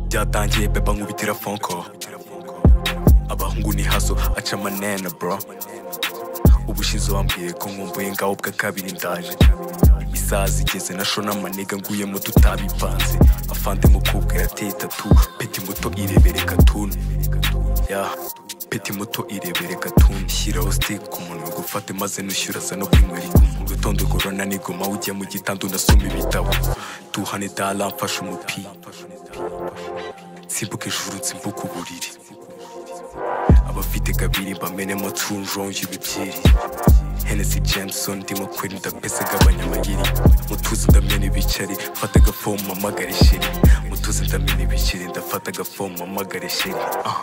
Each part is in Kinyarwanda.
byatangiye beba nkubitira fonko abahungu ni haso aca amanena bro ubushize wambwiye ko nkumbuye ngaho bwa kabiri ndaje isaha zigeze na shona amaniga nguyemo tutabipanze afande mukobwa yateye tatu peti muto irebere katunu ya peti muto irebere katunu shyiraho stick ku munwa gufate maze nushyura za no kwinywera mu gitondo korona nigoma ujya mu gitondo ndasoma ibitabo duhane dala mfashe umupira nsimbuka ijuru nsimbuka uburiri abafite kabiri bamenemo tunjonje ibibyiri henesi jameson ndimo kwera ndapese gabanya amayiri mutuzi ndamena ibiceri fata agafomu mpamagare sheri mutuzi ndamena ibiceri ndafata agafomu mpamagare sheri ah.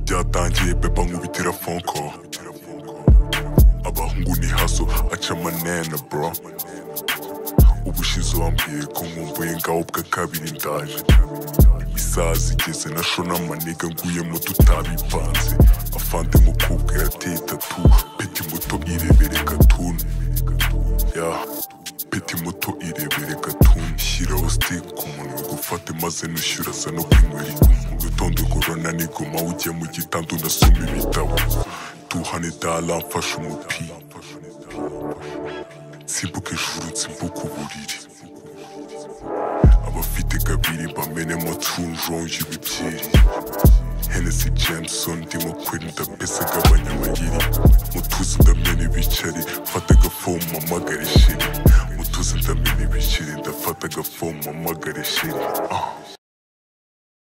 byatangiye beba nkubitira fonko abahungu ni haso aca amanena bro ubushize wambwiye ko nkumbuye ngaho bwa kabiri ndaje isaha zigeze na shona amaniga nguyemo tutabipanze afande mukobwa yateye tatu peti muto irebere katunu ya peti muto irebere katunu shyiraho stick ku munwa gufate maze nushyura za no kwinywera mu gitondo korona nigoma ujya mu gitondo ndasoma ibitabo duhane dala mfashe umupira nsimbuka ijuru nsimbuka uburiri abafite kabiri bamenemo tunjonje ibibyeri henesi jameson ndimo kwera ndapese gabanya amayiri mutuzi ndamena ibiceri mfata agafomu mpamagare sheri mutuzi ndamena ibiceri ndafata agafomu mpamagare sheri ah.